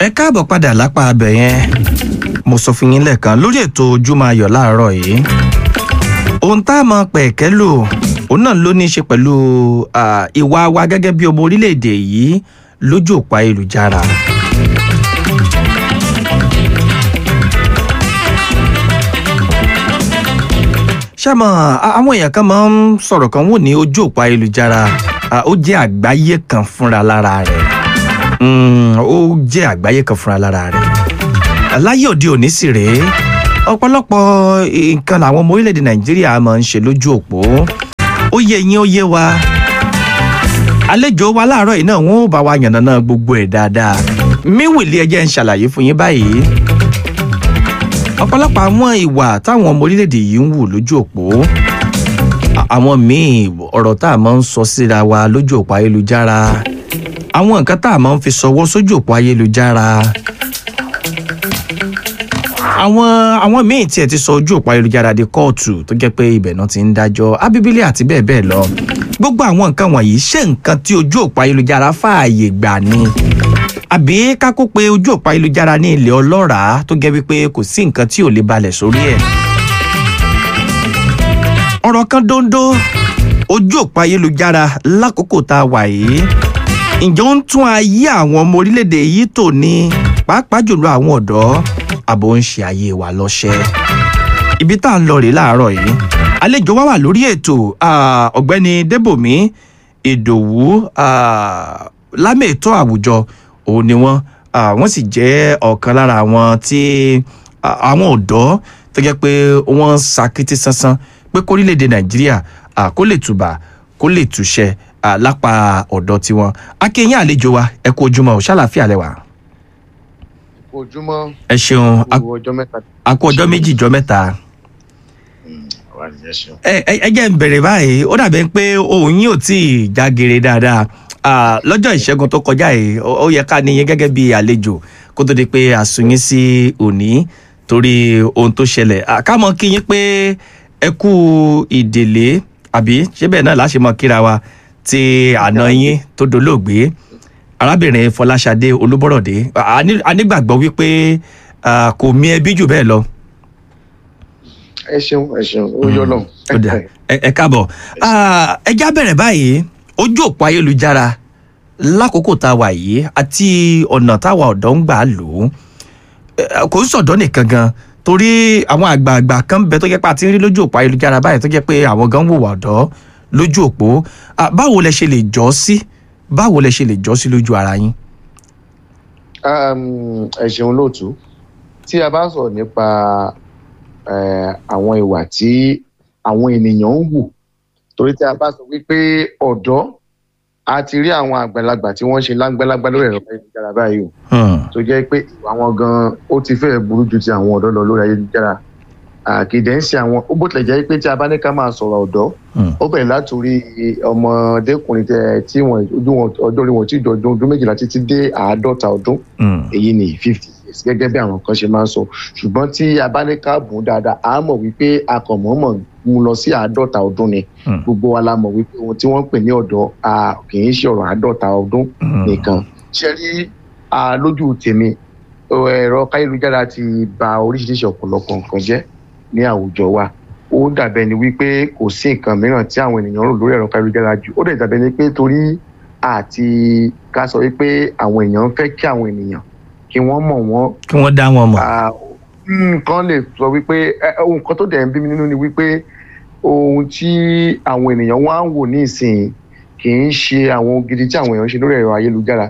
ẹ káàbọ̀ padà lápá abẹ yẹn mo sọ fún yín lẹ́ẹ̀kan lórí ètò ojúmọ́ ayọ̀ láàárọ̀ yìí ohun tá a mọ pẹ̀kẹ́ lò òun náà ló ní í ṣe pẹ̀lú ah, ìwà wa gẹ́gẹ́ bí ọmọ orílẹ̀-èdè yìí lójú òpó ayélujára. ṣáàmọ̀ a- àwọn èèyàn kan máa ń sọ̀rọ̀ kan wò ní ojú òpó ayélujára ah, ó jẹ́ àgbáyé kan fúnra lára rẹ̀ Mm, ó jẹ́ àgbáyé kan fúnra lára rẹ̀ láyé òde òní sì rèé ọ̀pọ̀lọpọ̀ nǹkan làwọn ọmọ orílẹ̀-èdè nàìjíríà máa ń ṣe lójú òpó ó yẹ yín ó yé wa àlejò wa láàárọ̀ yìí náà wọ́n ó bá wa yànnàná gbogbo ẹ̀ dáadáa míwìlì ẹ jẹ́ ń ṣàlàyé fún yín báyìí ọ̀pọ̀lọpọ̀ àwọn ìwà táwọn ọmọ orílẹ̀-èdè yìí ń wù lójú òpó à- àwọn míì ọ̀rọ̀ tá a máa ń sọ síra wa lójú òpó ayélujára àwọn nǹkan tá a máa ń fi ṣọwọ́ sójú òpó ayélujára àwọn àwọn míì tiẹ̀ ti sọ ojú òpó ayélujára di kóòtù tó jẹ́ pé ibẹ̀ náà ti ń dájọ́ abíbílì àti bẹ́ẹ̀ bẹ́ẹ̀ lọ gbogbo àwọn nǹkan wọ̀nyí ṣé nǹkan tí ojú òpó ayélujára fààyè gbà ni àbí kákó pé ojú òpó ayélujára ní ilẹ̀ ọlọ́ràá tó jẹ́ wípé kò sí nǹkan tí ò lè balẹ̀ sórí ẹ̀ ọ̀rọ̀ kan dondo ojú òpó ayélujára lákòókò tá a wà yìí ǹjẹ́ ó ń tún ayé àwọn ọmọ orílẹ̀-èdè yìí tò ní pàápàá jùlọ àwọn ọ̀dọ́ àbò ń ṣe ayé wa lọ́ṣẹ́ ibi tá à ń lọ rèé láàárọ̀ yìí àlejò wa wà lórí ètò ah, ọ̀gbẹ́ni débòmí ìdòwú ah, lámètò àwùjọ òun ni wọ́n ah, wọ́n sì jẹ́ ọ̀kan lára àwọn tí ah, àwọn ọ̀dọ́ tó jẹ́ pé wọ́n ń sakiti sánsán pé kórílẹ̀-èdè nàìjíríà ah, kó lè tùbà kó lè túṣẹ ah, lápá ọ̀dọ́ tiwọn akínyìn àlejò wa ẹ kú ojúmọ́ ò ṣàlàfíà lẹ́wà ojúmọ́ ẹ ṣeun a- owó ọjọ́ mẹ́ta a kú ọjọ́ méjì jọ mẹ́ta. wà ní ẹ̀sùn. ẹ ẹ ẹ jẹ́ ń bẹ̀rẹ̀ báyìí ó dàbẹ̀ pé òun yìí ò tí ì jágere dáadáa Ah, lọ́jọ́ ìṣẹ́gun tó kọjá yìí ó ó yẹ ká níyẹn gẹ́gẹ́ bí àlejò kó tó di pé àsùnyín sí òní torí ohun tó ṣẹlẹ̀ Ah, ká mọ̀ kí yín pé ẹ kú ìdèlé àbí ṣé bẹ́ẹ̀ náà láṣẹ mọ̀ kíra wa ti àná yín tó dolóògbé arábìnrin fọláṣadé olúbọ̀rọ̀dé a ní- a nígbàgbọ́ wípé ah, kò mí ẹbí jù bẹ́ẹ̀ lọ ẹ ṣeun ẹ ṣeun ó yọ lọ. ó dà ẹ ẹ káàbọ̀ Ah, ẹ já bẹ̀rẹ̀ báyìí ojú òpó ayélujára lákòókò tá a wà yìí àti ọ̀nà táwa ọ̀dọ́ ń gbà lò ó Eh, kò ń sọ̀dọ́ nìkan gan torí àwọn àgbààgbà kan bẹ tó jẹ́ pé a ti ń rí lójú òpó ayélujára báyìí tó jẹ́ pé àwọn gan wò wà ọ̀dọ́ lójú òpó Ah, báwo lẹ ṣe lè jọ́ sí báwo lẹ ṣe lè jọ́ sí lójú ara yín. Um, ẹ ṣeun lóòtú tí a bá sọ̀rọ̀ nípa eh, àwọn ìwà tí àwọn ènìyàn ń wù torí tí a bá sọ wípé ọ̀dọ́ a ti rí àwọn àgbàlagbà tí wọ́n ṣe láńgbálágbá lórí ẹ̀rọ ayélujára báyìí o Hmm. tó jẹ́ pé ìwà wọn gan ó ti fẹ́ẹ̀ burú ju ti àwọn ọ̀dọ́ lọ lórí ayélujára àkìdẹ́ ń ṣe àwọn ó bó tilẹ̀ jẹ́ pé tí a bá ní ká máa sọ̀rọ̀ ọ̀dọ́ Hmm. ó bẹ̀rẹ̀ látòrí ọmọdékùnrin tẹ tí wọn ojú wọn ọjọ́ orí wọn ti jọ ọdún ọdún méjìlá títí dé àádọ́ta ọdún Hmm. èyí ni fifty years gẹ́gẹ́ bí àwọn kan ṣe máa ń sọ ṣùgbọ́n tí a bá ní ká bùn dáadáa a mọ̀ wípé a kàn mọ̀ọ́mọ̀ mú lọ sí àádọ́ta ọdún ni Hmm. gbogbo wa la mọ̀ wípé ohun tí wọ́n ń pè ní ọ̀dọ́ a kì í ṣe ọ̀rọ̀ àádọ́ta ọdún Hmm. nìkan ṣe rí a lójú tèmi ọ, ẹ̀rọ káyélujára ti ba oríṣiríṣi ọ̀pọ̀lọpọ̀ nǹkan jẹ́ ní àwùjọ wa ó dàbẹ̀ ni wípé kò sí nǹkan mìíràn tí àwọn ènìyàn rò lórí ẹ̀rọ káyélujára jù ó dẹ̀ dàbẹ̀ ni pé torí àti ká sọ wípé àwọn èèyàn ń fẹ́ kí àwọn ènìyàn kí wọ́n mọ̀ wọ́n kí wọ́n dá wọn mọ̀. Ah, nǹkan lè sọ wípé ẹ, ohun kan tó dẹ̀ ń bí mi nínú ni wípé ohun tí àwọn ènìyàn wá ń wò ní ìsìn kì í ṣe àwọn gidi tí àwọn èèyàn ń ṣe lórí ẹ̀rọ ayélujára